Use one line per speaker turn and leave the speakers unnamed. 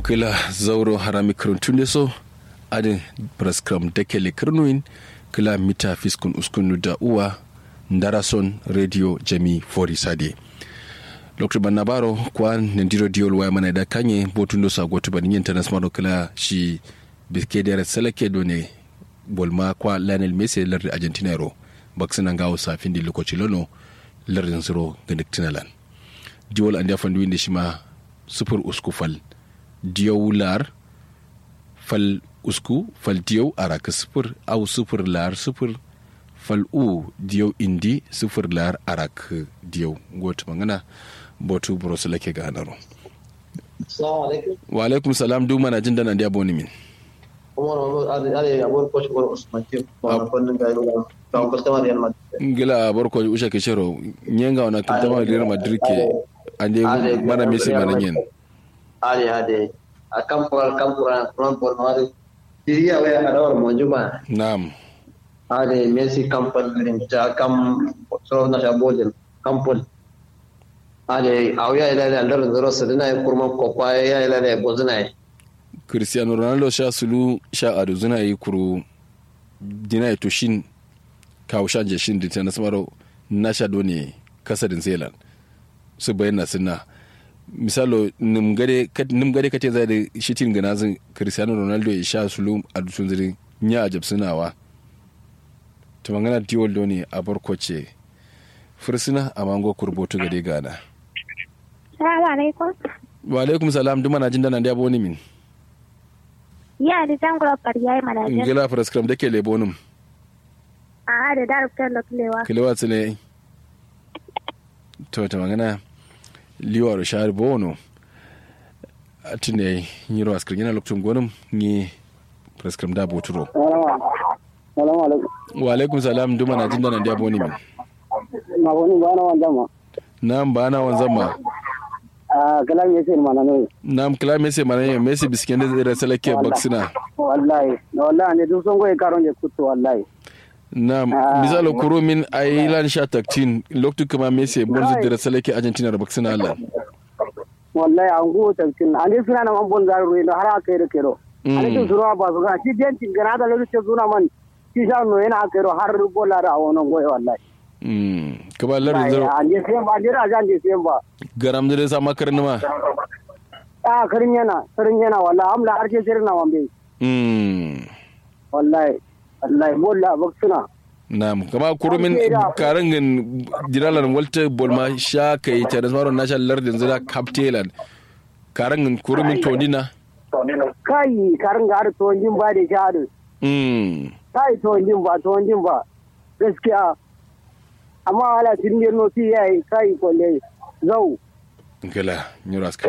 kila zauro harami karantun so adin praskram dekele kirnuin kila mita fiskun uskunu da uwa ndarason radio jami fori sade lokacin banna baro kwa nandiro diol waya mana da kanye botun do sago to banin internet smaro kila shi biskeder seleke do ne bolma kwa Lionel Messi lardi Argentina ro baksina ngawo safin di lokaci lono lardin zero ga Tinalan diol an da winde shi ma sufur usku fal diyow lar fal usku fal diyow araka sufur au sufur lar sufur fal u diyow indi sufur lar arak diyow goto mangana botu burosu lake ga anaro wa alaikum salam du mana jin dana dia boni min ngila barko usha ke shero nyenga wana kitama Real Madrid ke ande mana Messi mana nyen
ade ade a kampura kampura rampor mari diriya waya adawar monjuma
na'am
ade Messi kampal ta kam so na shabodin kampul ade awya ila da ndar zero sadina kurma kokwa ya ila da bozina
cristiano ronaldo sha sulu sha adu zuna yi kuru dina ya toshin kawo sha jeshin da ta nasamaro na sha doni kasarin zealand su bayyana suna misalo nim gade kate zai da shitin gana zin cristiano ronaldo ya sha sulu a dutsun zirin ya ajab sunawa ta magana diwol doni a barkwace fursuna a mango kurbotu gade gana
Salamu alaikum.
wa alaikum salam duma na jin dana da yabo ni min
Ya da zangula fariya yi manajin.
ngila fraskram da ke lebonum
A da darabtar da kulewa.
kilewa tsile to ta magana liwar shahar bono a tune yiro askar yana lokacin gonin ni fraskram da boturo
Salamu alaikum.
wa alaikum salam duma na jin dana da yabo ni min
Ma wani ba na wanda ma.
nam ba na wanzan ma
Ah, kalam yake mana ne.
nam kila mese mana yin mese bisken da zai salake baksina
Wallahi, wallahi ne duk son goyi karon je kutu wallahi.
nam misalo kuro min a yi lan sha taktin lokacin kuma mese bonzu da salake argentina da baksina allah
Wallahi an go tantin. An yi suna nan an bon garu ne har aka yi da kero. An yi suna ba su ga shi dentin gana da lokacin suna man. Shi sha no yana aka yi har bola da a wannan goyi wallahi.
kaba lardin zaro
An je sayan ba, an je raja an je sayan ba.
garam da sa makar nima
Ah, karin yana, karin yana wallahi amla har ke sirna wambe. Wallahi, wallahi bola baksuna.
Naam, kama kurumin karangin jiralan walta bolma sha kai ta da sauran nasha lardin zira kaptelan karangin kurumin tondina
Kai, karin ga har tuwon jin ba da shahadu.
mm
kai tuwon jin ba tuwon jin ba gaskiya amma ala tun yi noti ya yi kai kwalle zau
gala nyuras